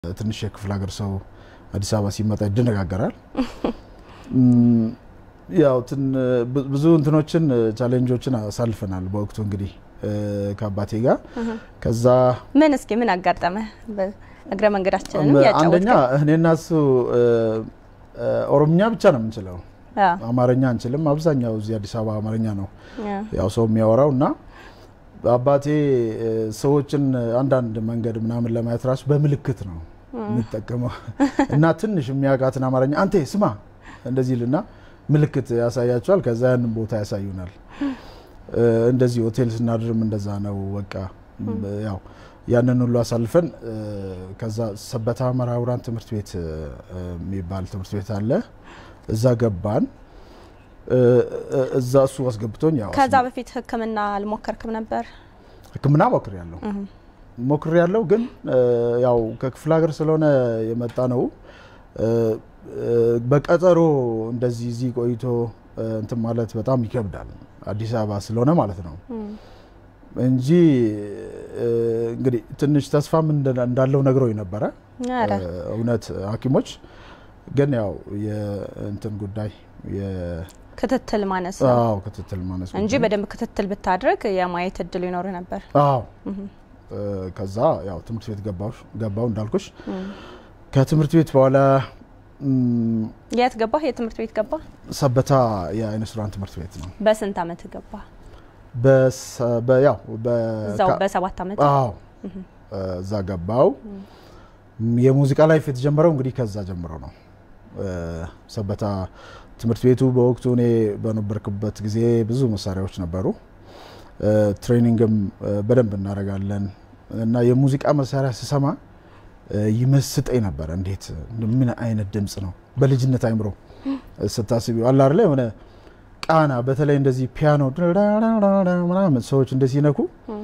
ትንሽ የክፍለ ሀገር ሰው አዲስ አበባ ሲመጣ ይደነጋገራል። ያው ብዙ እንትኖችን ቻሌንጆችን አሳልፈናል በወቅቱ እንግዲህ ከአባቴ ጋር ከዛ ምን እስኪ ምን አጋጠመ? እግረ መንገዳችንንም አንደኛ እኔና እሱ ኦሮምኛ ብቻ ነው የምንችለው፣ አማርኛ አንችልም። አብዛኛው እዚህ አዲስ አበባ አማርኛ ነው ያው ሰው የሚያወራው እና አባቴ ሰዎችን አንዳንድ መንገድ ምናምን ለማየት ራሱ በምልክት ነው የሚጠቀመው እና ትንሽ የሚያውቃትን አማርኛ አንቴ ስማ እንደዚህ ልና ምልክት ያሳያቸዋል። ከዛ ያንን ቦታ ያሳዩናል። እንደዚህ ሆቴል ስናድርም እንደዛ ነው። በቃ ያው ያንን ሁሉ አሳልፈን ከዛ ሰበታ መራውራን ትምህርት ቤት የሚባል ትምህርት ቤት አለ። እዛ ገባን። እዛ እሱ አስገብቶኝ ያው ከዛ በፊት ሕክምና አልሞከርክም ነበር? ሕክምና ሞክር ያለው ሞክር ያለው ግን ያው ከክፍለ ሀገር ስለሆነ የመጣ ነው። በቀጠሮ እንደዚህ እዚህ ቆይቶ እንትን ማለት በጣም ይከብዳል። አዲስ አበባ ስለሆነ ማለት ነው እንጂ እንግዲህ ትንሽ ተስፋም እንዳለው ነግረው ነበረ እውነት ሐኪሞች ግን ያው የእንትን ጉዳይ ክትትል ማነስ አዎ ክትትል ማነስ እንጂ በደንብ ክትትል ብታድርግ የማየት እድሉ ይኖር ነበር። አዎ ከዛ ያው ትምህርት ቤት ገባው እንዳልኩሽ ከትምህርት ቤት በኋላ የት ገባህ? የትምህርት ቤት ገባ? ሰበታ የአይነ ስውራን ትምህርት ቤት ነው። በስንት አመት ገባ? ያው እዛው በሰባት አመት አዎ እዛ ገባው። የሙዚቃ ላይፍ የተጀመረው እንግዲህ ከዛ ጀምሮ ነው። ሰበታ ትምህርት ቤቱ በወቅቱ እኔ በነበርክበት ጊዜ ብዙ መሳሪያዎች ነበሩ። ትሬኒንግም በደንብ እናደርጋለን እና የሙዚቃ መሳሪያ ስሰማ ይመስጠኝ ነበረ። እንዴት ምን አይነት ድምፅ ነው በልጅነት አይምሮ ስታስቢው አለ አይደለ የሆነ ቃና በተለይ እንደዚህ ፒያኖ ምናምን ሰዎች እንደዚህ ሲነኩ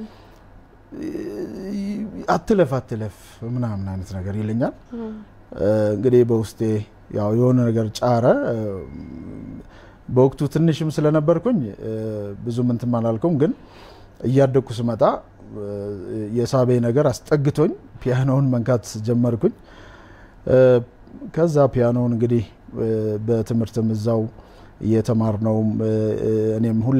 አትለፍ አትለፍ ምናምን አይነት ነገር ይለኛል። እንግዲህ በውስጤ ያው የሆነ ነገር ጫረ። በወቅቱ ትንሽም ስለነበርኩኝ ብዙም እንትን አላልኩም፣ ግን እያደግኩ ስመጣ የሳቤ ነገር አስጠግቶኝ ፒያኖውን መንካት ጀመርኩኝ። ከዛ ፒያኖውን እንግዲህ በትምህርትም እዛው እየተማርነውም እኔም ሁሌ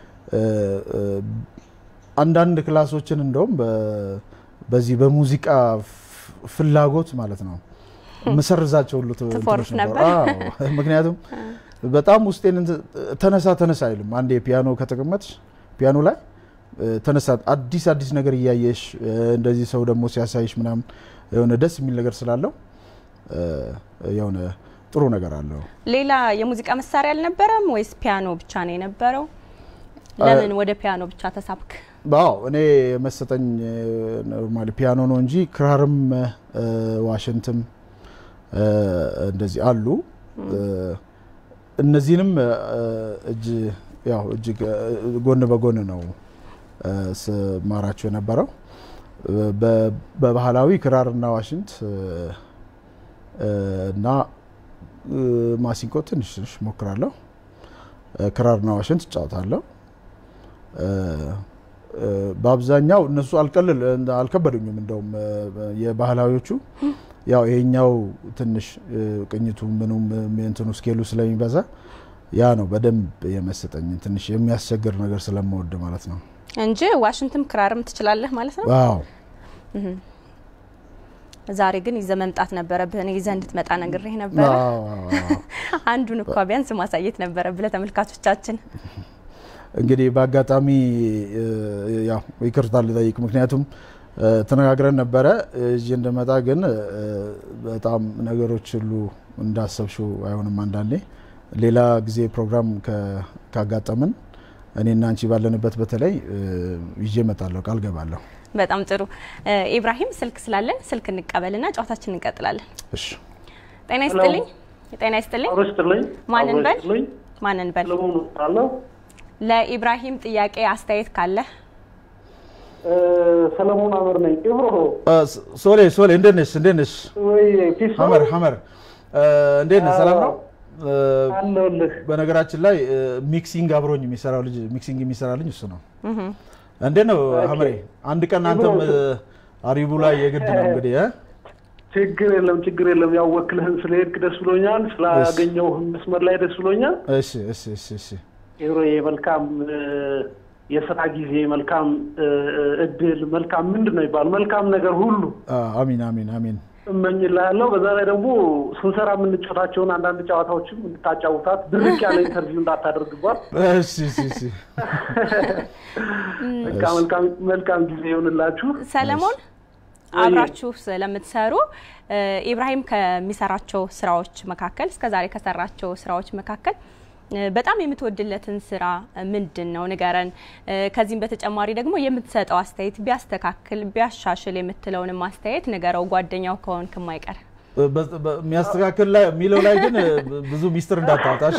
አንዳንድ ክላሶችን እንደውም በዚህ በሙዚቃ ፍላጎት ማለት ነው መሰርዛቸው ሁሉ ትፎርፍ ነበር። ምክንያቱም በጣም ውስጤን ተነሳ ተነሳ አይልም። አንዴ ፒያኖ ከተቀመጥሽ ፒያኖ ላይ ተነሳ አዲስ አዲስ ነገር እያየሽ እንደዚህ ሰው ደግሞ ሲያሳይሽ ምናምን የሆነ ደስ የሚል ነገር ስላለው የሆነ ጥሩ ነገር አለው። ሌላ የሙዚቃ መሳሪያ አልነበረም ወይስ ፒያኖ ብቻ ነው የነበረው? ለምን ወደ ፒያኖ ብቻ ተሳብክ? አዎ እኔ መሰጠኝ ኖርማሊ ፒያኖ ነው እንጂ ክራርም ዋሽንትም እንደዚህ አሉ። እነዚህንም እጅ ያው እጅግ ጎን በጎን ነው ስማራቸው የነበረው። በባህላዊ ክራርና ዋሽንት እና ማሲንቆ ትንሽ ትንሽ ሞክራለሁ። ክራርና ዋሽንት እጫወታለሁ። በአብዛኛው እነሱ አልቀልል አልከበዱኝም። እንደውም የባህላዊዎቹ ያው ይሄኛው ትንሽ ቅኝቱ ምኑም እንትኑ ስኬሉ ስለሚበዛ ያ ነው በደንብ የመሰጠኝ ትንሽ የሚያስቸግር ነገር ስለምወድ ማለት ነው እንጂ ዋሽንትም ክራርም ትችላለህ ማለት ነው። አዎ ዛሬ ግን ይዘህ መምጣት ነበረብህ። እኔ ይዘህ እንድትመጣ ነግሬህ ነበረ። አንዱን እኳ ቢያንስ ማሳየት ነበረብህ ለተመልካቾቻችን። እንግዲህ በአጋጣሚ ያው ይቅርታ ልጠይቅ፣ ምክንያቱም ተነጋግረን ነበረ እዚህ እንደመጣ ግን በጣም ነገሮች ሁሉ እንዳሰብሽው አይሆንም። አንዳንዴ ሌላ ጊዜ ፕሮግራም ካጋጠምን እኔና አንቺ ባለንበት በተለይ ይዤ እመጣለሁ፣ ቃል ገባለሁ። በጣም ጥሩ ኢብራሂም፣ ስልክ ስላለን ስልክ እንቀበልና ጨዋታችን እንቀጥላለን። እሺ፣ ጤና ይስጥልኝ። ጤና ይስጥልኝ። ማንን በል ማንን በል ለኢብራሂም ጥያቄ አስተያየት ካለ ሰለሞን አመር ነኝ። ሶሌ ሶሌ፣ እንዴት ነሽ? እንዴት ነሽ? ወይ ፒስ ሀመር ሀመር፣ እንዴት ነሽ? ሰላም ነው? አለሁልህ። በነገራችን ላይ ሚክሲንግ አብሮኝ የሚሰራው ልጅ ሚክሲንግ የሚሰራልኝ እሱ ነው። እንዴት ነው ሀመሬ? አንድ ቀን አንተም አሪቡ ላይ የግድ ነው እንግዲህ እ ችግር የለም ችግር የለም። ያው ወክልህን ስለሄድክ ደስ ብሎኛል። ስላገኘሁህ መስመር ላይ ደስ ብሎኛል። እሺ እሺ እሺ እሺ ሄሮዬ መልካም እ፣ የስራ ጊዜ፣ መልካም እ፣ እድል፣ መልካም ምንድን ነው ይባል መልካም ነገር ሁሉ አ፣ አሚን አሚን አሚን እመኝልሃለሁ። በዛ ላይ ደግሞ ስንሰራ የምንጫወታቸውን አንዳንድ ጨዋታዎችም እንድታጫውታት ድርቅ ያለ ኢንተርቪው እንዳታደርግባት። እሺ እሺ እሺ በቃ መልካም መልካም ጊዜ ይሆንላችሁ። ሰለሞን አብራችሁ ስለምትሰሩ እ፣ ኢብራሂም ከሚሰራቸው ስራዎች መካከል እስከ ዛሬ ከሰራቸው ስራዎች መካከል እ፣ በጣም የምትወድለትን ስራ ምንድን ነው ንገረን። እ፣ ከዚህም በተጨማሪ ደግሞ የምትሰጠው አስተያየት ቢያስተካክል ቢያሻሽል የምትለውንም አስተያየት ንገረው፣ ጓደኛው ከሆንክ የማይቀር በ- በ- የሚያስተካክል ላይ የሚለው ላይ ግን ብዙ ሚስጥር እንዳታወጣ እሺ።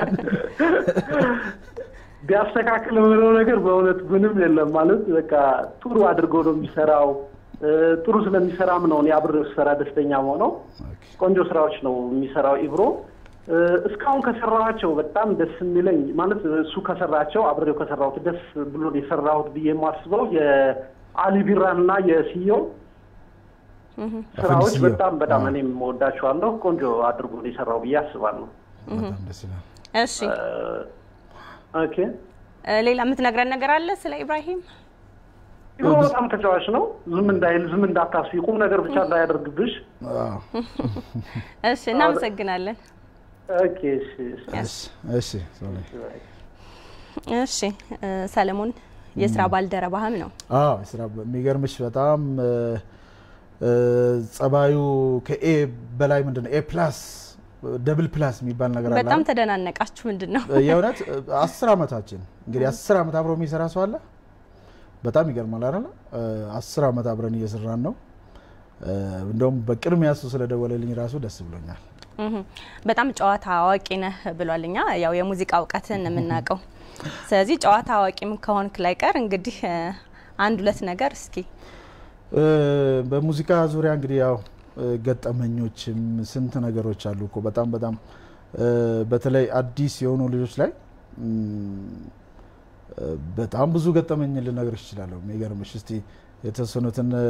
ቢያስተካክል የምለው ነገር በእውነት ምንም የለም። ማለት በቃ ጥሩ አድርጎ ነው የሚሰራው። እ፣ ጥሩ ስለሚሰራም ነው እኔ አብሬው ስሰራ ደስተኛ ሆነው ቆንጆ ስራዎች ነው የሚሰራው ኢብሮ። እ፣ እስካሁን ከሰራኋቸው በጣም ደስ የሚለኝ ማለት እሱ ከሰራቸው አብሬው ከሰራሁት ደስ ብሎ የሰራሁት ብዬ የማስበው የአሊ ቢራን እና የሲዮ ስራዎች ሲዮ። በጣም በጣም አዎ። እኔም እወዳቸዋለሁ። ቆንጆ አድርጎ ነው የሰራው ብዬ አስባለሁ። በጣም ደስ ይላል። እሺ እ፣ ኦኬ እ፣ ሌላ የምትነግረን ነገር አለ ስለ ኢብራሂም? ኢብሮ በጣም ተጫዋች ነው። ዝም እንዳይል ዝም እንዳታስቢ፣ ቁም ነገር ብቻ እንዳያደርግብሽ። አዎ። እሺ እናመሰግናለን። ኦኬ እሺ፣ እሺ። እሺ እሺ ሶሪ። እሺ እ፣ ሰለሞን የስራ ባልደረባህም ነው። አዎ ስራ የሚገርምሽ በጣም እ፣ እ፣ ጸባዩ ከኤ በላይ ምንድን ነው ኤ ፕላስ ደብል ፕላስ የሚባል ነገር አለ በጣም አይደል? ተደናነቃችሁ ምንድን ነው? የእውነት አስር ዓመታችን እንግዲህ አስር ዓመት አብሮ የሚሰራ ሰው አለ። በጣም ይገርማል አይደለ? አስር ዓመት አብረን እየሰራን ነው። እ፣ እንደውም በቅድሚያ እሱ ስለደወለልኝ ራሱ ደስ ብሎኛል። እህ፣ በጣም ጨዋታ አዋቂ ነህ ብሏል። እኛ ያው የሙዚቃ እውቀትን የምናውቀው ስለዚህ ጨዋታ አዋቂም ከሆንክ ላይ ቀር እንግዲህ እ፣ አንድ ሁለት ነገር እስኪ እ፣ በሙዚቃ ዙሪያ እንግዲህ ያው እ፣ ገጠመኞችም ስንት ነገሮች አሉ እኮ በጣም በጣም እ፣ በተለይ አዲስ የሆኑ ልጆች ላይ እም፣ እ፣ በጣም ብዙ ገጠመኝ ልነግርሽ እችላለሁ። የሚገርምሽ እስቲ የተወሰኑትን እ፣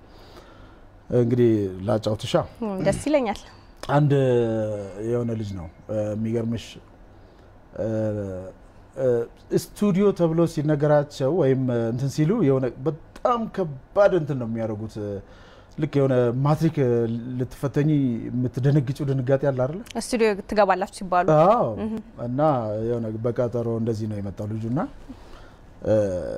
እንግዲህ ላጫውትሻ። እም፣ ደስ ይለኛል። አንድ የሆነ ልጅ ነው እ፣ የሚገርምሽ እ፣ እ፣ ስቱዲዮ ተብሎ ሲነገራቸው ወይም እ፣ እንትን ሲሉ የሆነ በጣም ከባድ እንትን ነው የሚያደርጉት። እ፣ ልክ የሆነ ማትሪክ እ፣ ልትፈተኝ የምትደነግጭው ድንጋጤ አለ አይደለ? ስቱዲዮ ትገባላችሁ ሲባሉ አዎ እና የሆነ በቀጠሮ እንደዚህ ነው የመጣው ልጁና እ፣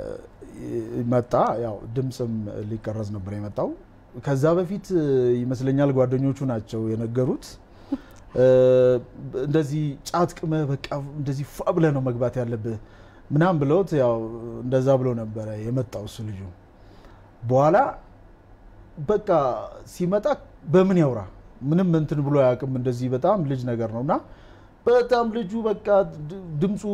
መጣ። ያው ድምፅም ሊቀረጽ ነበር የመጣው። ከዛ በፊት እ፣ ይመስለኛል ጓደኞቹ ናቸው የነገሩት እ፣ እንደዚህ ጫት ቅመህ በቃ እንደዚህ ፏ ብለህ ነው መግባት ያለብህ ምናምን ብለውት ያው እንደዛ ብሎ ነበረ የመጣው እሱ ልጁ በኋላ በቃ ሲመጣ በምን ያውራ ምንም እንትን ብሎ አያውቅም። እንደዚህ በጣም ልጅ ነገር ነው እና በጣም ልጁ በቃ ድ- ድምፁ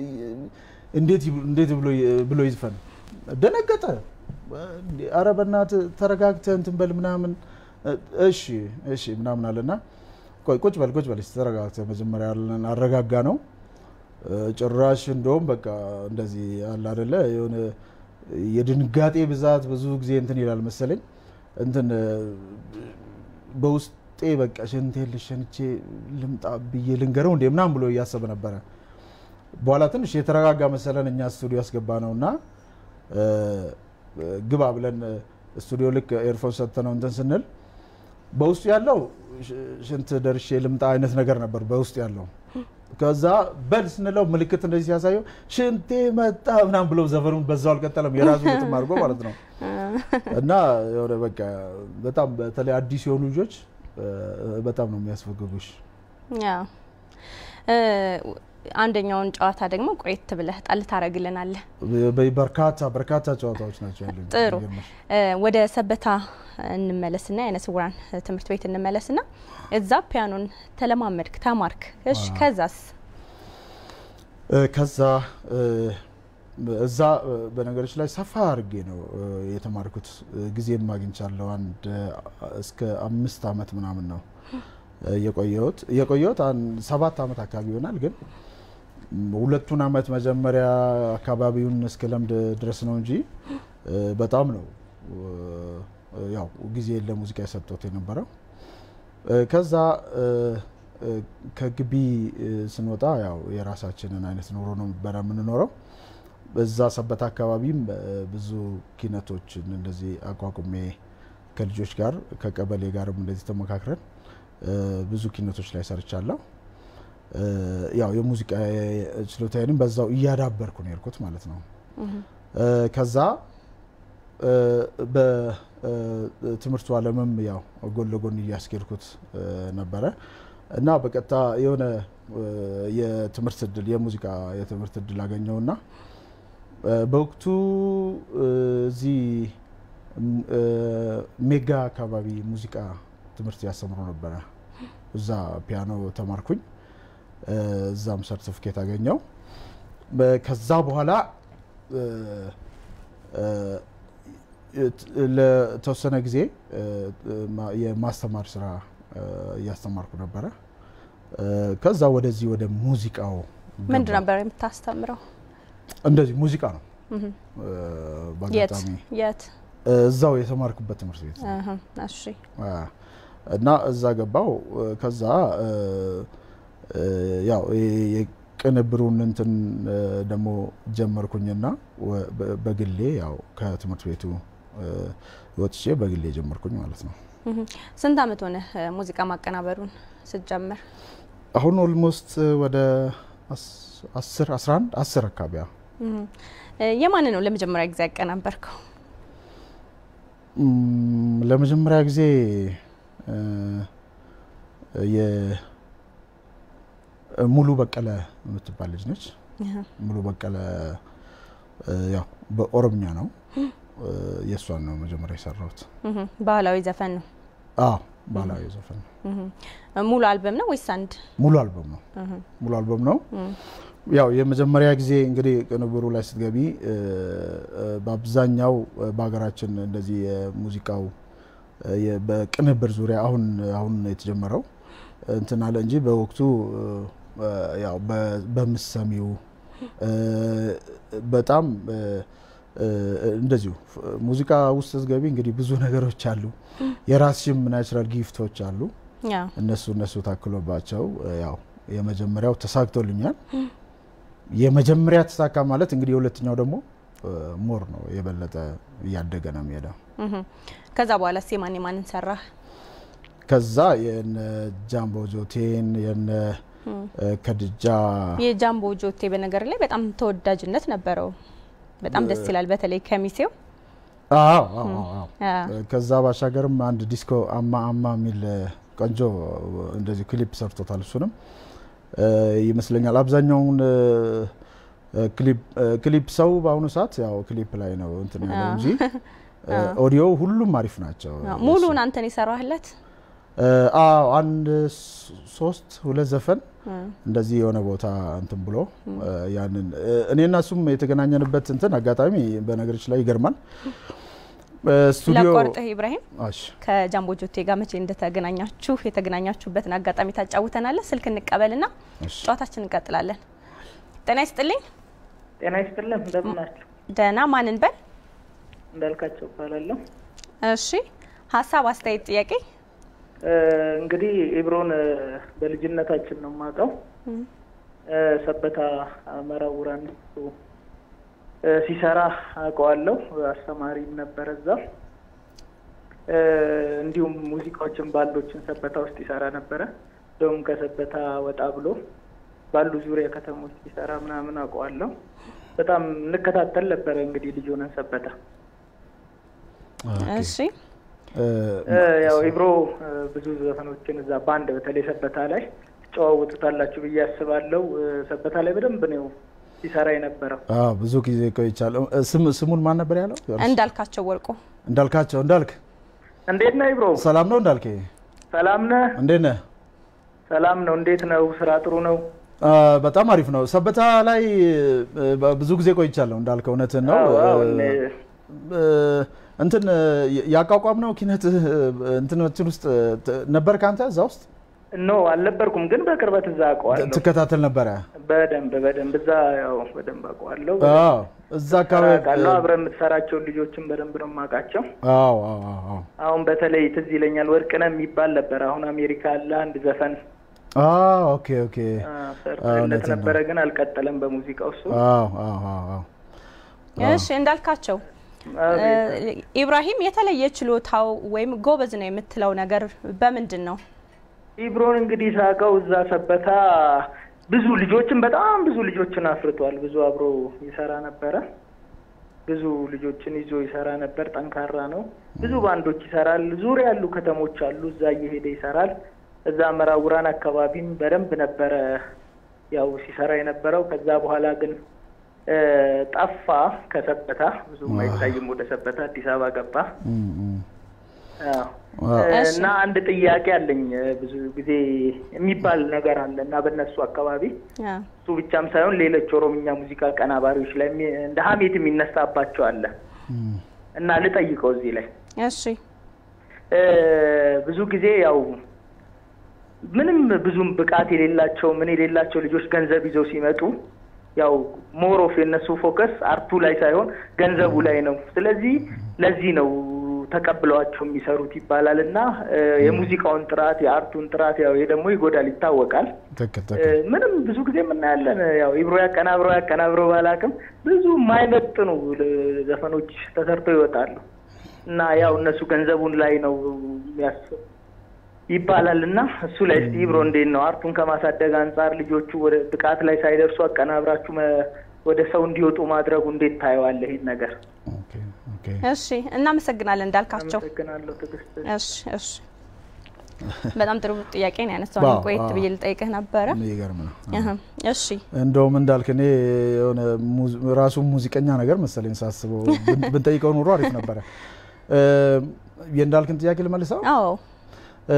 እንዴት ይብ- እንዴት ብሎ ይ- ብሎ ይዝፈን ደነገጠ። አረ በእናትህ ተረጋግተህ እንትን በል ምናምን እሺ እሺ ምናምን አለና ቆይ ቁጭ በል ቁጭ በል እስኪ ተረጋግተህ መጀመሪያ ያለን አረጋጋ ነው ጭራሽ እንደውም በቃ እንደዚህ አለ አይደለ የሆነ የድንጋጤ ብዛት ብዙ ጊዜ እንትን ይላል መሰለኝ እንትን በውስጤ በቃ ሽንቴን ልሸንቼ ልምጣ ብዬ ልንገረው እንዴ ምናምን ብሎ እያሰበ ነበረ። በኋላ ትንሽ የተረጋጋ መሰለን እኛ ስቱዲዮ ያስገባ ነው እና ግባ ብለን ስቱዲዮ ልክ ኤርፎን ሰጥተነው እንትን ስንል በውስጡ ያለው ሽንት ደርሼ ልምጣ አይነት ነገር ነበር በውስጡ ያለው። ከዛ በል ስንለው ምልክት እንደዚህ ሲያሳየው ሽንቴ መጣ ምናምን ብለው ዘፈኑን በዛው አልቀጠለም፣ የራሱ ግጥም አድርጎ ማለት ነው። እና የሆነ በቃ በጣም በተለይ አዲስ የሆኑ ልጆች በጣም ነው የሚያስፈግጉሽ። ያው አንደኛውን ጨዋታ ደግሞ ቆየት ብለህ ጣል ታደርግልናለህ። በርካታ በርካታ ጨዋታዎች ናቸው ያሉኝ። ጥሩ ወደ ሰበታ እንመለስና የዓይነ ስውራን ትምህርት ቤት እንመለስና እዛ ፒያኖን ተለማመድክ ተማርክ። እሺ ከዛስ? ከዛ እዛ በነገሮች ላይ ሰፋ አድርጌ ነው የተማርኩት። ጊዜም አግኝቻለሁ። አንድ እስከ አምስት አመት ምናምን ነው የቆየሁት የቆየሁት ሰባት አመት አካባቢ ይሆናል። ግን ሁለቱን አመት መጀመሪያ አካባቢውን እስከ ለምድ ድረስ ነው እንጂ በጣም ነው ያው ጊዜ ለሙዚቃ የሰጠሁት የነበረው። ከዛ ከግቢ ስንወጣ ያው የራሳችንን አይነት ኑሮ ነው ነበረ የምንኖረው። በዛ ሰበት አካባቢም ብዙ ኪነቶችን እንደዚህ አቋቁሜ ከልጆች ጋር ከቀበሌ ጋርም እንደዚህ ተመካክረን ብዙ ኪነቶች ላይ ሰርቻለሁ። ያው የሙዚቃ ችሎታዬንም በዛው እያዳበርኩ ነው የሄድኩት ማለት ነው። ከዛ በትምህርቱ ዓለምም ያው ጎን ለጎን እያስኬድኩት ነበረ እና በቀጥታ የሆነ የትምህርት እድል የሙዚቃ የትምህርት እድል አገኘውና በወቅቱ እዚህ ሜጋ አካባቢ ሙዚቃ ትምህርት ያስተምሩ ነበረ። እዛ ፒያኖ ተማርኩኝ። እዛም ሰርቲፊኬት አገኘው። ከዛ በኋላ ለተወሰነ ጊዜ የማስተማር ስራ እያስተማርኩ ነበረ። ከዛ ወደዚህ ወደ ሙዚቃው ምንድን ነበር የምታስተምረው? እንደዚህ ሙዚቃ ነው። የት የት? እዛው የተማርኩበት ትምህርት ቤት እሺ። እና እዛ ገባው። ከዛ ያው የቅንብሩን እንትን ደግሞ ጀመርኩኝና በግሌ ያው ከትምህርት ቤቱ ወጥቼ በግሌ ጀመርኩኝ ማለት ነው። ስንት አመት ሆነ ሙዚቃ ማቀናበሩን ስትጀምር? አሁን ኦልሞስት ወደ አስር አስራ አንድ አስር አካባቢ የማን ነው ለመጀመሪያ ጊዜ ያቀናበርከው? ለመጀመሪያ ጊዜ ሙሉ በቀለ የምትባል ልጅ ነች። ሙሉ በቀለ ያው በኦሮምኛ ነው። የእሷን ነው መጀመሪያ የሰራሁት። ባህላዊ ዘፈን ነው? አዎ ባህላዊ ዘፈን ነው። ሙሉ አልበም ነው ወይስ አንድ? ሙሉ አልበም ነው። ሙሉ አልበም ነው። ያው የመጀመሪያ ጊዜ እንግዲህ ቅንብሩ ላይ ስትገቢ በአብዛኛው በሀገራችን እንደዚህ የሙዚቃው በቅንብር ዙሪያ አሁን አሁን የተጀመረው እንትን አለ እንጂ በወቅቱ ያው በምሰሚው በጣም እንደዚሁ ሙዚቃ ውስጥ ስትገቢ እንግዲህ ብዙ ነገሮች አሉ። የራስሽም ናቹራል ጊፍቶች አሉ። እነሱ እነሱ ታክሎባቸው ያው የመጀመሪያው ተሳክቶልኛል። የመጀመሪያ ተሳካ ማለት እንግዲህ የሁለተኛው ደግሞ ሞር ነው የበለጠ እያደገ ነው የሚሄደው። ከዛ በኋላ ስ የማን የማንን ሰራህ? ከዛ የነ ጃምቦ ጆቴን የነ ከድጃ የጃምቦ ጆቴ በነገር ላይ በጣም ተወዳጅነት ነበረው። በጣም ደስ ይላል። በተለይ ከሚሴው አዎ ከዛ ባሻገርም አንድ ዲስኮ አማ አማ የሚል ቆንጆ እንደዚህ ክሊፕ ሰርቶታል። እሱንም ይመስለኛል አብዛኛውን ክሊፕ ሰው በአሁኑ ሰዓት ያው ክሊፕ ላይ ነው እንትን ያለው እንጂ ኦዲዮ ሁሉም አሪፍ ናቸው። ሙሉን አንተን የሰራህለት? አዎ አንድ ሶስት ሁለት ዘፈን እንደዚህ የሆነ ቦታ እንትን ብሎ ያንን እኔና እሱም የተገናኘንበት እንትን አጋጣሚ በነገሮች ላይ ይገርማል። ስቱዲዮ ለቆርጥህ ኢብራሂም ከጃምቦ ጆቴ ጋር መቼ እንደተገናኛችሁ የተገናኛችሁበትን አጋጣሚ ታጫውተናለህ። ስልክ እንቀበልና ጨዋታችን እንቀጥላለን። ጤና ይስጥልኝ። ጤና ይስጥልን። እንደምን ናችሁ? ደህና። ማንን በል? እንዳልካቸው እባላለሁ። እሺ፣ ሀሳብ፣ አስተያየት፣ ጥያቄ? እንግዲህ ኢብሮን በልጅነታችን ነው የማውቀው። ሰበታ መራውራን ሲሰራ አውቀዋለሁ። አስተማሪም ነበረ እዛ። እንዲሁም ሙዚቃዎችን ባንዶችን ሰበታ ውስጥ ይሰራ ነበረ። እንደውም ከሰበታ ወጣ ብሎ ባሉ ዙሪያ ከተሞች ሲሰራ ምናምን አውቀዋለሁ። በጣም እንከታተል ነበረ እንግዲህ ልጅ ሆነን ሰበታ። እሺ ያው ኢብሮ ብዙ ዘፈኖችን እዛ ባንድ በተለይ ሰበታ ላይ ትጨዋወጡታላችሁ ብዬ አስባለሁ። ሰበታ ላይ በደንብ ነው ሲሰራ የነበረው። ብዙ ጊዜ ቆይቻለሁ። ስሙን ማን ነበር ያለው? እንዳልካቸው ወርቁ። እንዳልካቸው እንዳልክ፣ እንዴት ነህ ኢብሮ? ሰላም ነው እንዳልክ? ሰላም ነህ? እንዴት ነህ? ሰላም ነው። እንዴት ነው? ስራ ጥሩ ነው? በጣም አሪፍ ነው። ሰበታ ላይ ብዙ ጊዜ ቆይቻለሁ እንዳልከ፣ እውነትን ነው። እንትን ያቋቋም ነው ኪነት እንትኖችን ውስጥ ነበር ከአንተ እዛ ውስጥ ኖ አልነበርኩም፣ ግን በቅርበት እዛ አውቀዋለሁ። ትከታተል ነበረ? በደንብ በደንብ እዛ ያው በደንብ አውቀዋለሁ። አዎ፣ እዛ አካባቢ አውቃለሁ። አብረን የምትሰራቸውን ልጆችን በደንብ ነው የማውቃቸው። አዎ አዎ አዎ አሁን በተለይ ትዝ ይለኛል ወርቅነህ የሚባል ነበር። አሁን አሜሪካ አለ አንድ ዘፈን አዎ ኦኬ ኦኬ አ፣ ሰርቶለት እውነትን ነው። ነበረ፣ ግን አልቀጠለም በሙዚቃው እሱ። አዎ አዎ አዎ አዎ እሺ እንዳልካቸው አቤት። እ፣ ኢብራሂም የተለየ ችሎታው ወይም ጎበዝ ነው የምትለው ነገር በምንድን ነው? ኢብሮን እንግዲህ ሳቀው እዛ ሰበታ ብዙ ልጆችን በጣም ብዙ ልጆችን አፍርቷል። ብዙ አብሮ ይሰራ ነበረ። ብዙ ልጆችን ይዞ ይሰራ ነበር። ጠንካራ ነው። ብዙ ባንዶች ይሰራል። ዙሪያ ያሉ ከተሞች አሉ። እዛ እየሄደ ይሰራል። እዛ መራውራን አካባቢም በደንብ ነበረ ያው ሲሰራ የነበረው። ከዛ በኋላ ግን እ፣ ጠፋ ከሰበታ ብዙም አይታይም። ወደ ሰበታ አዲስ አበባ ገባ። እም፣ እም። አዎ። አዎ። እሺ። እና አንድ ጥያቄ አለኝ። ብዙ ጊዜ የሚባል ነገር አለ እና በእነሱ አካባቢ አ፣ እሱ ብቻም ሳይሆን ሌሎች ኦሮምኛ ሙዚቃ ቀናባሪዎች ላይ የሚ- እንደ ሀሜት የሚነሳባቸው አለ እም፣ እና ልጠይቀው እዚህ ላይ እሺ እ፣ ብዙ ጊዜ ያው ምንም ብዙም ብቃት የሌላቸው ምን የሌላቸው ልጆች ገንዘብ ይዘው ሲመጡ ያው ሞሮፍ የነሱ ፎከስ አርቱ ላይ ሳይሆን ገንዘቡ ላይ ነው። ስለዚህ ለዚህ ነው ተቀብለዋቸው የሚሰሩት ይባላል እና እ፣ የሙዚቃውን ጥራት የአርቱን ጥራት ያው ይሄ ደግሞ ይጎዳል ይታወቃል። ትክክል እ፣ ትክክል ምንም ብዙ ጊዜ የምናያለን ያው ኢብሮ ያቀናብረው ያቀናብረው ባላቅም ብዙ የማይመጥኑ ል- ዘፈኖች ተሰርተው ይወጣሉ እና ያው እነሱ ገንዘቡን ላይ ነው የሚያስ ይባላል እና እሱ ላይ እስቲ ኢብሮ እንዴት ነው አርቱን ከማሳደግ አንጻር ልጆቹ ወደ ብቃት ላይ ሳይደርሱ አቀናብራችሁ መ- ወደ ሰው እንዲወጡ ማድረጉ እንዴት ታየዋለህ ይህን ነገር? ኦኬ ኦኬ እሺ እናመሰግናለን እንዳልካቸው። አመሰግናለሁ ትዕግስት። እሺ እሺ በጣም ጥሩ ጥያቄ ነው ያነሳው። ዋው፣ ቆየት ዋው። ብዬ ልጠይቅህ ነበረ። የሚገርም ነው እህ፣ እሺ እንደውም እንዳልክ እኔ የሆነ ሙዝ- ራሱ ሙዚቀኛ ነገር መሰለኝ ሳስበው ብን- ብንጠይቀው ኑሮ አሪፍ ነበረ እ፣ የእንዳልክን ጥያቄ ልመልሰው አዎ እ፣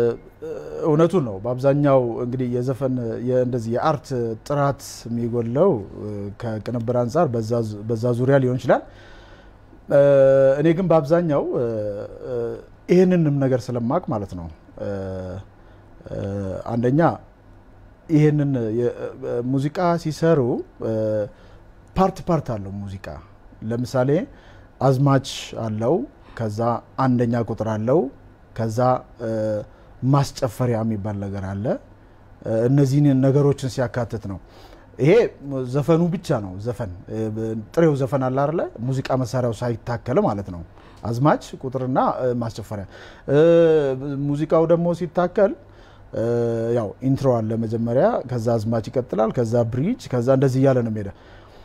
እውነቱን ነው። በአብዛኛው እንግዲህ የዘፈን የ- እንደዚህ የአርት ጥራት የሚጎለው እ፣ ከቅንብር አንጻር በዛ ዙ- በዛ ዙሪያ ሊሆን ይችላል። እ፣ እኔ ግን በአብዛኛው እ፣ እ፣ ይህንንም ነገር ስለማቅ ማለት ነው እ፣ እ፣ አንደኛ ይህንን የ- እ፣ ሙዚቃ ሲሰሩ እ፣ ፓርት ፓርት አለው ሙዚቃ ለምሳሌ አዝማች አለው ከዛ አንደኛ ቁጥር አለው ከዛ እ፣ ማስጨፈሪያ የሚባል ነገር አለ እ፣ እነዚህን ነገሮችን ሲያካትት ነው ይሄ ዘፈኑ ብቻ ነው ዘፈን እ፣ ብ- ጥሬው ዘፈን አለ አይደለ ሙዚቃ መሳሪያው ሳይታከል ማለት ነው አዝማች ቁጥርና እ፣ ማስጨፈሪያ እ፣ ሙዚቃው ደግሞ ሲታከል እ፣ ያው ኢንትሮ አለ መጀመሪያ ከዛ አዝማች ይቀጥላል ከዛ ብሪጅ ከዛ እንደዚህ እያለ ነው የሚሄደ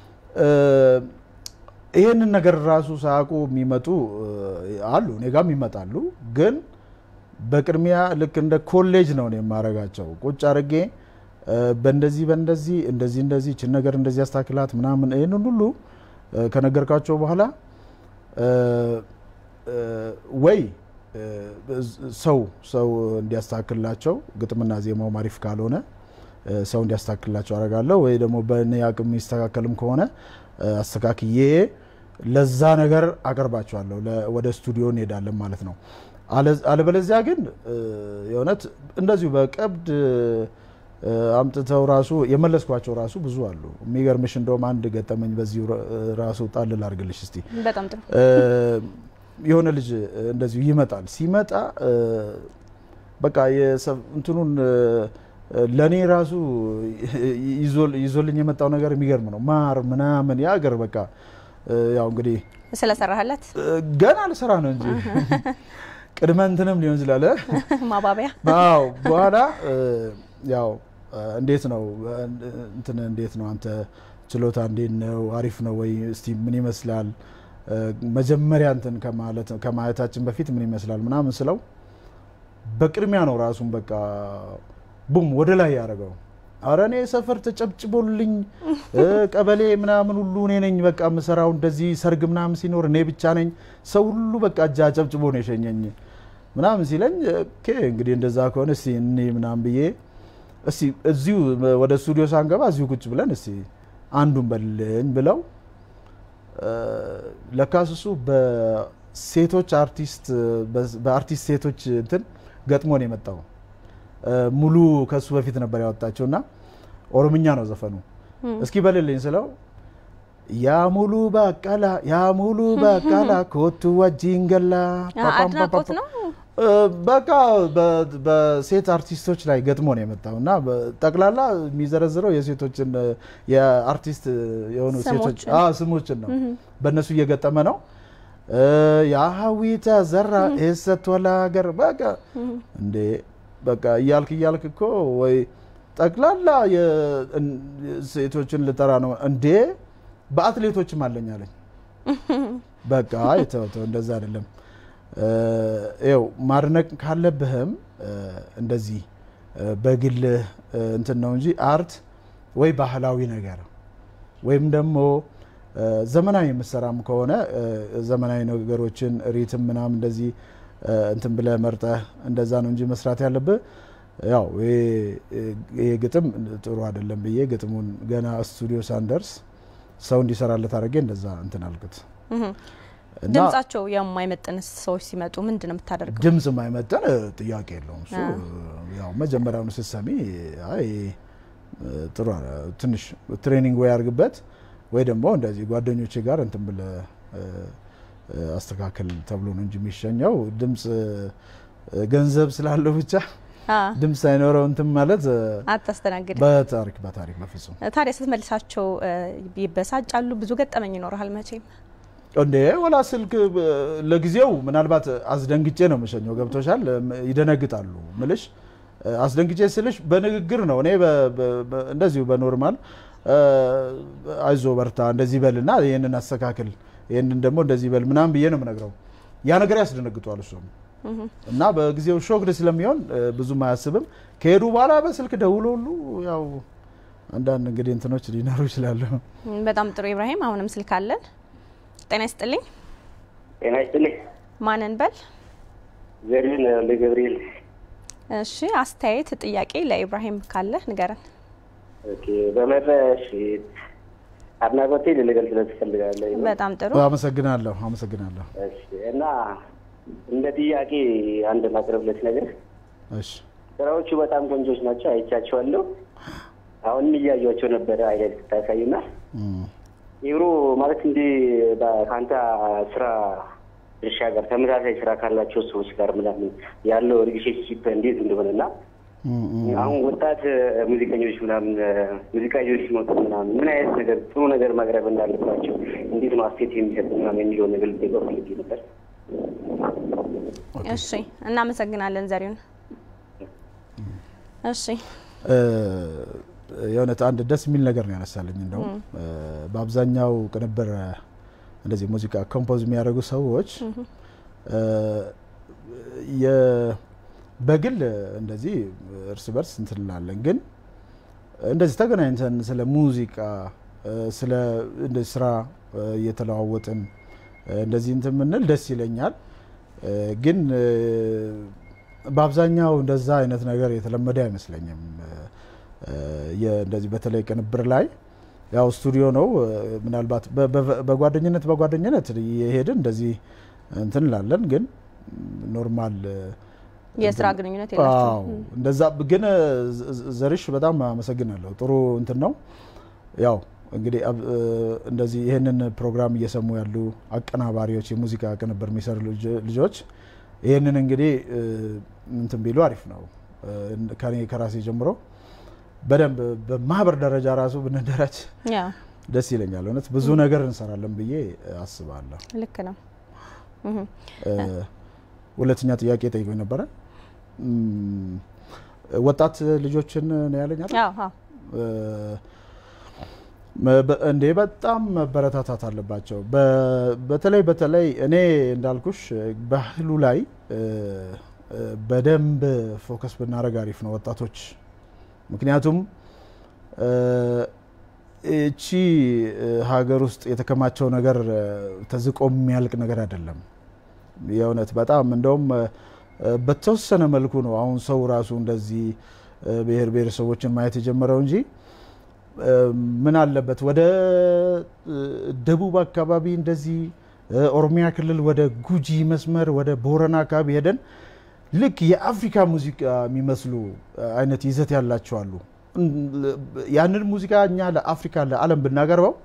ይህንን ነገር ራሱ ሳያውቁ የሚመጡ እ፣ አሉ እኔ ጋም ይመጣሉ ግን በቅድሚያ ልክ እንደ ኮሌጅ ነው እኔ የማረጋቸው ቁጭ አድርጌ እ፣ በእንደዚህ በእንደዚህ እንደዚህ እንደዚህ ችን ነገር እንደዚህ ያስታክላት ምናምን ይህንን ሁሉ እ፣ ከነገርካቸው በኋላ እ፣ እ፣ ወይ እ፣ ሰው ሰው እንዲያስተካክልላቸው ግጥምና ዜማው ማሪፍ ካልሆነ እ፣ ሰው እንዲያስተካክልላቸው አደርጋለሁ ወይ ደግሞ በእኔ አቅም የሚስተካከልም ከሆነ እ፣ አስተካክዬ ለዛ ነገር አቀርባቸዋለሁ ለ- ወደ ስቱዲዮ እንሄዳለን ማለት ነው አለ- አለበለዚያ ግን እ፣ የእውነት እንደዚሁ በቀብድ እ፣ አምጥተው ራሱ የመለስኳቸው ራሱ ብዙ አሉ የሚገርምሽ እንደውም አንድ ገጠመኝ በዚሁ ራ- ራሱ ጣል ላድርግልሽ እስቲ በጣም ጥሩ እ፣ የሆነ ልጅ እንደዚሁ ይመጣል ሲመጣ እ፣ በቃ የሰ- እንትኑን ለእኔ ራሱ ይዞ- ይዞልኝ የመጣው ነገር የሚገርም ነው ማር ምናምን የአገር በቃ እ፣ ያው እንግዲህ ስለሰራህለት እ፣ ገና ልሰራ ነው እንጂ ቅድመ እንትንም ሊሆን ይችላል እ? ማባቢያ አዎ በኋላ እ፣ ያው እ፣ እንዴት ነው እ፣ እንትን እንዴት ነው አንተ ችሎታ እንዴት ነው አሪፍ ነው ወይ እስቲ ምን ይመስላል እ፣ መጀመሪያ እንትን ከማለት ከማየታችን በፊት ምን ይመስላል ምናምን ስለው በቅድሚያ ነው ራሱን በቃ ቡም ወደ ላይ ያደረገው አረ እኔ ሰፈር ተጨብጭቦልኝ እ፣ ቀበሌ ምናምን ሁሉ እኔ ነኝ በቃ የምሰራው እንደዚህ ሰርግ ምናምን ሲኖር እኔ ብቻ ነኝ ሰው ሁሉ በቃ እጃ ጨብጭቦ ነው የሸኘኝ ምናምን ሲለኝ ኦኬ እንግዲህ እንደዛ ከሆነ እስቲ እኔ ምናምን ብዬ እስቲ እዚሁ ወደ ስቱዲዮ ሳንገባ እዚሁ ቁጭ ብለን እስቲ አንዱን በልኝ ብለው እ፣ ለካስ እሱ በሴቶች አርቲስት በአርቲስት ሴቶች እንትን ገጥሞ ነው የመጣው እ፣ ሙሉ ከሱ በፊት ነበር ያወጣቸው እና ኦሮምኛ ነው ዘፈኑ። እስኪ በልልኝ ስለው ያ ሙሉ በቀላ ያ ሙሉ በቀላ ኮቱ ወጂን ገላ አድናቆት ነው። በቃ በሴት አርቲስቶች ላይ ገጥሞ ነው የመጣው እና ጠቅላላ የሚዘረዝረው የሴቶችን የአርቲስት የሆኑ ሴቶች ስሞችን ነው በእነሱ እየገጠመ ነው። የሀዊ ተዘራ ኤሰት ወላ ሀገር በቃ እንዴ በቃ እያልክ እያልክ እኮ ወይ ጠቅላላ ሴቶችን ልጠራ ነው እንዴ በአትሌቶችም አለኝ አለኝ። በቃ ተው ተው እንደዛ አይደለም። ይኸው ማድነቅ ካለብህም እንደዚህ በግልህ እንትን ነው እንጂ አርት ወይ ባህላዊ ነገር ወይም ደግሞ ዘመናዊ የምሰራም ከሆነ ዘመናዊ ነገሮችን ሪትም ምናምን እንደዚህ እንትን ብለህ መርጠህ እንደዛ ነው እንጂ መስራት ያለብህ። ያው ይሄ ግጥም ጥሩ አይደለም ብዬ ግጥሙን ገና ስቱዲዮ ሳንደርስ ሰው እንዲሰራለት አድርጌ እንደዛ እንትን አልኩት። ድምጻቸው የማይመጥን ሰዎች ሲመጡ ምንድን ነው የምታደርገው? ድምጽ የማይመጥን ጥያቄ የለውም። እሱ ያው መጀመሪያውኑ ስትሰሚ አይ ጥሩ ትንሽ ትሬኒንግ ወይ አድርግበት ወይ ደግሞ እንደዚህ ጓደኞቼ ጋር እንትን ብለህ አስተካከል ተብሎ ነው እንጂ የሚሸኘው ድምጽ ገንዘብ ስላለው ብቻ ድምፅ ሳይኖረው እንትን ማለት አታስተናግድ። በታሪክ በታሪክ በፍጹም ታዲያ ስትመልሳቸው ይበሳጫሉ። ብዙ ገጠመኝ ይኖርሃል መቼም እንዴ ወላ ስልክ ለጊዜው ምናልባት አስደንግጬ ነው የምሸኘው። ገብቶሻል? ይደነግጣሉ ምልሽ አስደንግጬ ስልሽ በንግግር ነው። እኔ እንደዚሁ በኖርማል አይዞ በርታ፣ እንደዚህ በልና ይህንን አስተካክል፣ ይህንን ደግሞ እንደዚህ በል ምናምን ብዬ ነው የምነግረው። ያ ነገር ያስደነግጧል እሱም እና በጊዜው ሾክድ ስለሚሆን ብዙም አያስብም። ከሄዱ በኋላ በስልክ ደውሎ ሁሉ ያው አንዳንድ እንግዲህ እንትኖች ሊኖሩ ይችላሉ። በጣም ጥሩ ኢብራሂም፣ አሁንም ስልክ አለን። ጤና ይስጥልኝ። ጤና ይስጥልኝ። ማንን በል? ዘሪሁን ለገብርኤል። እሺ፣ አስተያየት ጥያቄ ለኢብራሂም ካለ ንገረን። ኦኬ፣ በመረሽ አድናቆቴ ልገልጽለት ትፈልጋለህ? በጣም ጥሩ አመሰግናለሁ፣ አመሰግናለሁ። እሺ እና እንደ ጥያቄ አንድ ማቅረብለት ነገር እሺ፣ ስራዎቹ በጣም ቆንጆች ናቸው፣ አይቻቸዋለሁ። አሁንም እያዩቸው ነበረ አይነት ስታሳዩና ኢብሮ ማለት እንዲህ ከአንተ ስራ ድርሻ ጋር ተመሳሳይ ስራ ካላቸው ሰዎች ጋር ምናምን ያለው ሪሌሽንሺፕ እንዴት እንደሆነና አሁን ወጣት ሙዚቀኞች ምናምን ሙዚቃ ይዞ ሲመጡ ምናምን ምን አይነት ነገር ጥሩ ነገር ማቅረብ እንዳለባቸው እንዴት ነው አስቴት የሚሰጥ ምናምን የሚለውን ነገር ልጠይቀው ፈልጌ ነበር። እሺ፣ እናመሰግናለን ዘሪሁን። እሺ የእውነት አንድ ደስ የሚል ነገር ነው ያነሳልኝ። እንደውም በአብዛኛው ቅንብር እንደዚህ ሙዚቃ ኮምፖዝ የሚያደርጉ ሰዎች በግል እንደዚህ እርስ በርስ እንትን እንላለን፣ ግን እንደዚህ ተገናኝተን ስለ ሙዚቃ ስለ እንደዚህ ስራ እየተለዋወጥን እንደዚህ እንትን የምንል ደስ ይለኛል። ግን በአብዛኛው እንደዛ አይነት ነገር የተለመደ አይመስለኝም። እንደዚህ በተለይ ቅንብር ላይ ያው ስቱዲዮ ነው። ምናልባት በጓደኝነት በጓደኝነት የሄድን እንደዚህ እንትን እንላለን፣ ግን ኖርማል የስራ ግንኙነት የላቸውም። እንደዛ ግን ዘርሽ በጣም አመሰግናለሁ። ጥሩ እንትን ነው። ያው እንግዲህ እንደዚህ ይህንን ፕሮግራም እየሰሙ ያሉ አቀናባሪዎች፣ የሙዚቃ ቅንብር የሚሰሩ ልጆች ይህንን እንግዲህ እንትን ቢሉ አሪፍ ነው። ከኔ ከራሴ ጀምሮ በደንብ በማህበር ደረጃ ራሱ ብንደራጅ ደስ ይለኛል። እውነት ብዙ ነገር እንሰራለን ብዬ አስባለሁ። ልክ ነው። ሁለተኛ ጥያቄ ጠይቆኝ ነበረ። ወጣት ልጆችን ነው ያለኝ አይደል? እንዴ በጣም መበረታታት አለባቸው። በተለይ በተለይ እኔ እንዳልኩሽ ባህሉ ላይ በደንብ ፎከስ ብናደርግ አሪፍ ነው ወጣቶች ምክንያቱም እቺ ሀገር ውስጥ የተከማቸው ነገር ተዝቆ የሚያልቅ ነገር አይደለም። የእውነት በጣም እንደውም በተወሰነ መልኩ ነው አሁን ሰው ራሱ እንደዚህ ብሔር ብሔረሰቦችን ማየት የጀመረው እንጂ ምን አለበት ወደ ደቡብ አካባቢ እንደዚህ ኦሮሚያ ክልል ወደ ጉጂ መስመር ወደ ቦረና አካባቢ ሄደን ልክ የአፍሪካ ሙዚቃ የሚመስሉ አይነት ይዘት ያላቸው አሉ። ያንን ሙዚቃ እኛ ለአፍሪካ ለዓለም ብናቀርበው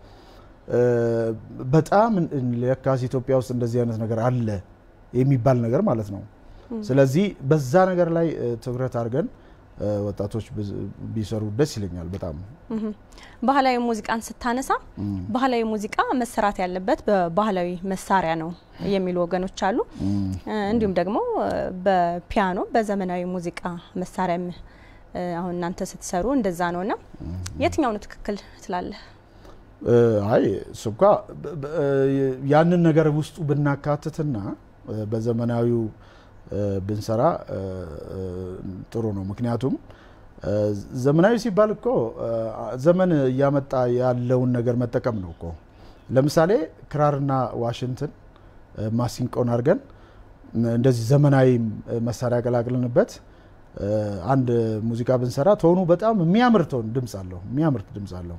በጣም ለካስ ኢትዮጵያ ውስጥ እንደዚህ አይነት ነገር አለ የሚባል ነገር ማለት ነው። ስለዚህ በዛ ነገር ላይ ትኩረት አድርገን ወጣቶች ቢሰሩ ደስ ይለኛል በጣም። ባህላዊ ሙዚቃን ስታነሳ ባህላዊ ሙዚቃ መሰራት ያለበት በባህላዊ መሳሪያ ነው የሚሉ ወገኖች አሉ። እንዲሁም ደግሞ በፒያኖ በዘመናዊ ሙዚቃ መሳሪያም አሁን እናንተ ስትሰሩ እንደዛ ነው እና የትኛው ነው ትክክል ትላለህ? አይ እሱ እንኳ ያንን ነገር ውስጡ ብናካትትና በዘመናዊው ብንሰራ ጥሩ ነው። ምክንያቱም ዘመናዊ ሲባል እኮ ዘመን እያመጣ ያለውን ነገር መጠቀም ነው እኮ። ለምሳሌ ክራርና ዋሽንትን ማሲንቆን አድርገን እንደዚህ ዘመናዊ መሳሪያ ቀላቅልንበት አንድ ሙዚቃ ብንሰራ ቶኑ በጣም የሚያምር ቶን ድምፅ አለው፣ የሚያምር ድምፅ አለው።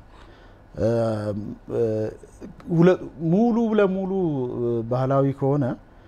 ሙሉ ለሙሉ ባህላዊ ከሆነ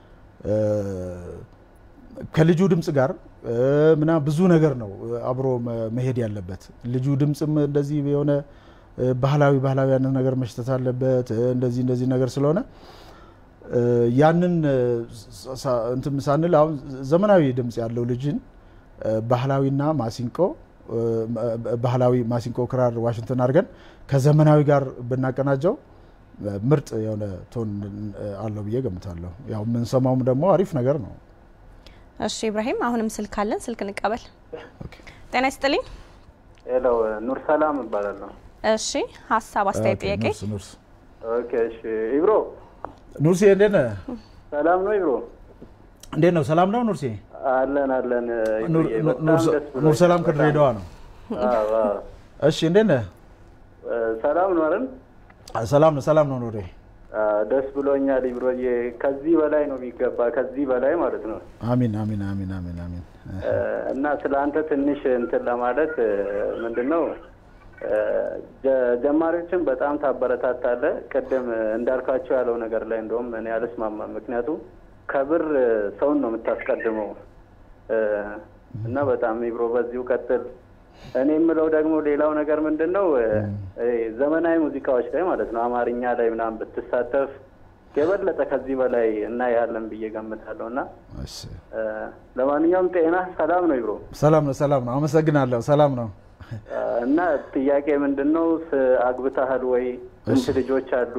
ከልጁ ድምፅ ጋር ምና ብዙ ነገር ነው አብሮ መሄድ ያለበት። ልጁ ድምፅም እንደዚህ የሆነ ባህላዊ ባህላዊ ያንን ነገር መሽተት አለበት። እንደዚህ እንደዚህ ነገር ስለሆነ ያንን እንትን ሳንል አሁን ዘመናዊ ድምፅ ያለው ልጅን ባህላዊና ማሲንቆ ባህላዊ ማሲንቆ፣ ክራር፣ ዋሽንትን አድርገን ከዘመናዊ ጋር ብናቀናጀው ምርጥ የሆነ ቶን አለው ብዬ ገምታለሁ። ያው የምንሰማውም ደግሞ አሪፍ ነገር ነው። እሺ ኢብራሂም፣ አሁንም ስልክ አለን፣ ስልክ እንቀበል። ጤና ይስጥልኝ። ሄሎ፣ ኑር ሰላም እባላለሁ። እሺ፣ ሀሳብ አስተያየት፣ ጥያቄ? ኦኬ፣ እሺ። ኢብሮ ኑርሴ፣ እንዴት ነህ? ሰላም ነው ኢብሮ? እንዴት ነው? ሰላም ነው ኑርሴ? አለን አለን። ኑር ሰላም ከድሬዳዋ ነው። እሺ፣ እንዴት ነህ? ሰላም ነው አይደል? ሰላም ነው፣ ሰላም ነው ኑሬ። ደስ ብሎኛል ኢብሮዬ። ከዚህ በላይ ነው የሚገባ፣ ከዚህ በላይ ማለት ነው። አሚን አሚን አሚን አሚን አሚን። እና ስለ አንተ ትንሽ እንትን ለማለት ምንድን ነው ጀማሪዎችን በጣም ታበረታታለህ። ቅድም እንዳልካቸው ያለው ነገር ላይ እንደውም እኔ አልስማማም። ምክንያቱም ከብር ሰውን ነው የምታስቀድመው እና በጣም ኢብሮ በዚሁ ቀጥል። እኔ የምለው ደግሞ ሌላው ነገር ምንድን ነው ዘመናዊ ሙዚቃዎች ላይ ማለት ነው አማርኛ ላይ ምናምን ብትሳተፍ የበለጠ ከዚህ በላይ እናያለን ብዬ ገምታለሁ። እና ለማንኛውም ጤና ሰላም ነው ኢብሮ? ሰላም ነው፣ ሰላም ነው። አመሰግናለሁ። ሰላም ነው። እና ጥያቄ ምንድን ነው አግብተሃል ወይ? ስንት ልጆች አሉ?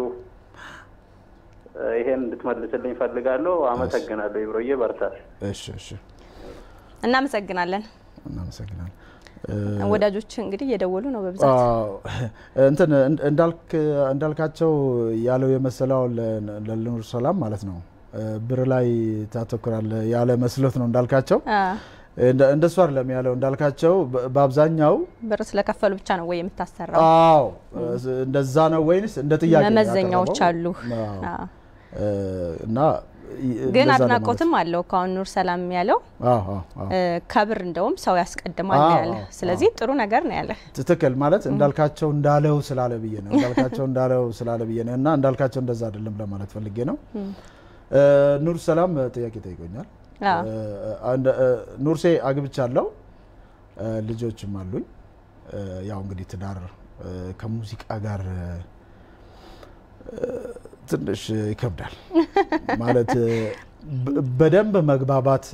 ይሄን እንድትመልስልኝ ፈልጋለሁ። አመሰግናለሁ ኢብሮዬ፣ በርታ። እሺ፣ እሺ። እናመሰግናለን። እናመሰግናለን። ወዳጆች እንግዲህ እየደወሉ ነው በብዛት እንትን እንዳልካቸው ያለው የመሰለው ለኑር ሰላም ማለት ነው ብር ላይ ታተኩራለህ ያለ መስሎት ነው እንዳልካቸው እንደሱ አይደለም ያለው እንዳልካቸው በአብዛኛው ብር ስለከፈሉ ብቻ ነው ወይ የምታሰራው? አዎ እንደዛ ነው ወይንስ እንደ ጥያቄ መመዘኛዎች አሉ እና ግን አድናቆትም አለው ከአሁን ኑር ሰላም ያለው ከብር እንደውም ሰው ያስቀድማል ያለ። ስለዚህ ጥሩ ነገር ነው ያለ። ትክክል ማለት እንዳልካቸው እንዳለው ስላለ ብዬ ነው እንዳልካቸው እንዳለው ስላለ ብዬ ነው እና እንዳልካቸው እንደዛ አይደለም ለማለት ፈልጌ ነው። ኑር ሰላም ጥያቄ ጠይቆኛል። ኑርሴ አግብቻለሁ፣ ልጆችም አሉኝ። ያው እንግዲህ ትዳር ከሙዚቃ ጋር ትንሽ ይከብዳል ማለት በደንብ መግባባት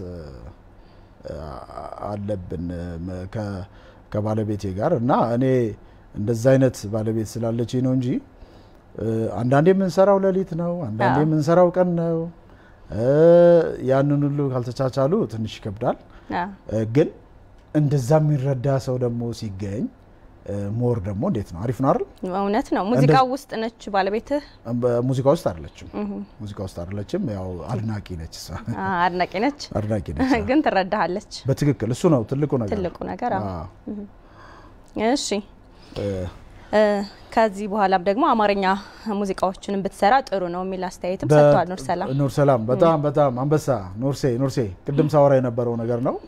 አለብን ከባለቤቴ ጋር እና እኔ እንደዛ አይነት ባለቤት ስላለችኝ ነው እንጂ አንዳንዴ የምንሰራው ሌሊት ነው፣ አንዳንዴ የምንሰራው ቀን ነው። ያንን ሁሉ ካልተቻቻሉ ትንሽ ይከብዳል። ግን እንደዛ የሚረዳ ሰው ደግሞ ሲገኝ ሞር ደግሞ እንዴት ነው? አሪፍ ነው አይደል? እውነት ነው። ሙዚቃ ውስጥ ነች ባለቤትህ? ሙዚቃ ውስጥ አይደለችም። ሙዚቃ ውስጥ አይደለችም። ያው አድናቂ ነች እሷ። አድናቂ ነች፣ አድናቂ ነች፣ ግን ትረዳሃለች። በትክክል እሱ ነው ትልቁ ነገር፣ ትልቁ ነገር። እሺ ከዚህ በኋላም ደግሞ አማርኛ ሙዚቃዎችንም ብትሰራ ጥሩ ነው የሚል አስተያየትም ሰጥቷል ኑር ሰላም። ኑር ሰላም በጣም በጣም አንበሳ ኑርሴ ኑርሴ ቅድም ሳወራ የነበረው ነገር ነው።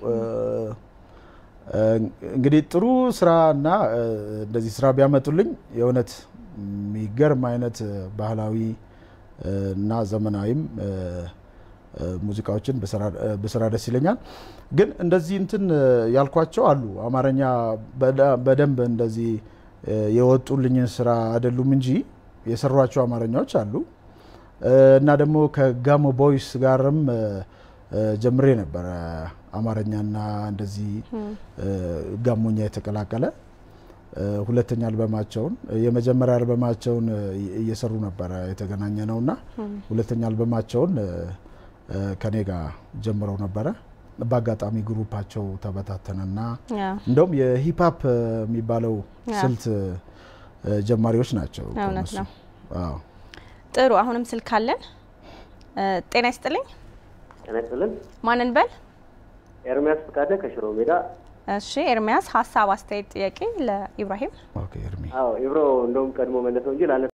እንግዲህ ጥሩ ስራ እና እንደዚህ ስራ ቢያመጡልኝ የእውነት የሚገርም አይነት ባህላዊ እና ዘመናዊም ሙዚቃዎችን ብሰራ ደስ ይለኛል። ግን እንደዚህ እንትን ያልኳቸው አሉ አማርኛ በደንብ እንደዚህ የወጡልኝን ስራ አይደሉም እንጂ የሰሯቸው አማርኛዎች አሉ እና ደግሞ ከጋሞ ቦይስ ጋርም ጀምሬ ነበረ አማርኛና እንደዚህ ጋሞኛ የተቀላቀለ ሁለተኛ አልበማቸውን የመጀመሪያ አልበማቸውን እየሰሩ ነበረ የተገናኘ ነው እና ሁለተኛ አልበማቸውን ከኔ ጋር ጀምረው ነበረ። በአጋጣሚ ግሩፓቸው ተበታተነና እንደውም የሂፕሀፕ የሚባለው ስልት ጀማሪዎች ናቸው። እውነት ነው። ጥሩ። አሁንም ስልክ አለን። ጤና ይስጥልኝ። ጤና ይስጥልን። ማንን በል? ኤርሚያስ ፈቃደ ከሽሮ ሜዳ። እሺ ኤርሚያስ፣ ሀሳብ፣ አስተያየት፣ ጥያቄ ለኢብራሂም። ኦኬ ኤርሚ። አዎ ኢብሮ እንደውም ቀድሞ መለሰው እንጂ ላነሳ